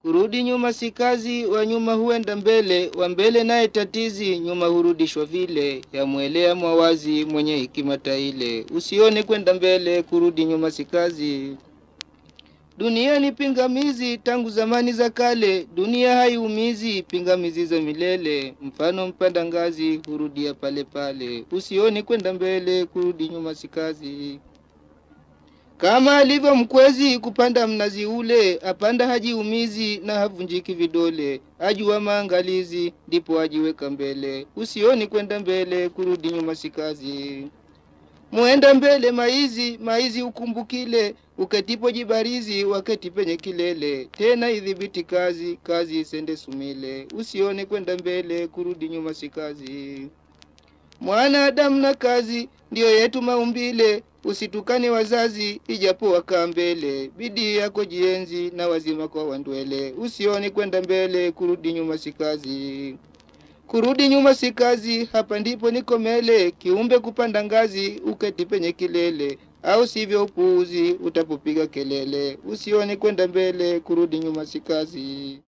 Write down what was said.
Kurudi nyuma si kazi, wa nyuma huenda mbele, wa mbele naye tatizi, nyuma hurudishwa vile. Yamwelea mwawazi mwenye hekima taile, usione kwenda mbele, kurudi nyuma si kazi. Dunia ni pingamizi tangu zamani za kale, dunia haiumizi, pingamizi za milele. Mfano mpanda ngazi hurudia pale pale, usione kwenda mbele, kurudi nyuma si kazi. Kama alivyo mkwezi kupanda mnazi ule, apanda hajiumizi na havunjiki vidole, ajua maangalizi, ndipo ajiweka mbele. Usioni kwenda mbele, kurudi nyuma si kazi. Muenda mbele maizi, maizi ukumbukile, uketipo jibarizi, waketi penye kilele. Tena idhibiti kazi, kazi isende sumile. Usione kwenda mbele, kurudi nyuma si kazi. Mwanadamu na kazi ndiyo yetu maumbile, usitukane wazazi ijapo wakaa mbele. Bidii yako jienzi na wazima kwa wandwele, usione kwenda mbele, kurudi nyuma si kazi. Kurudi nyuma si kazi, hapa ndipo niko mele, kiumbe kupanda ngazi, uketi penye kilele, au sivyo upuuzi utapopiga kelele. Usione kwenda mbele, kurudi nyuma si kazi.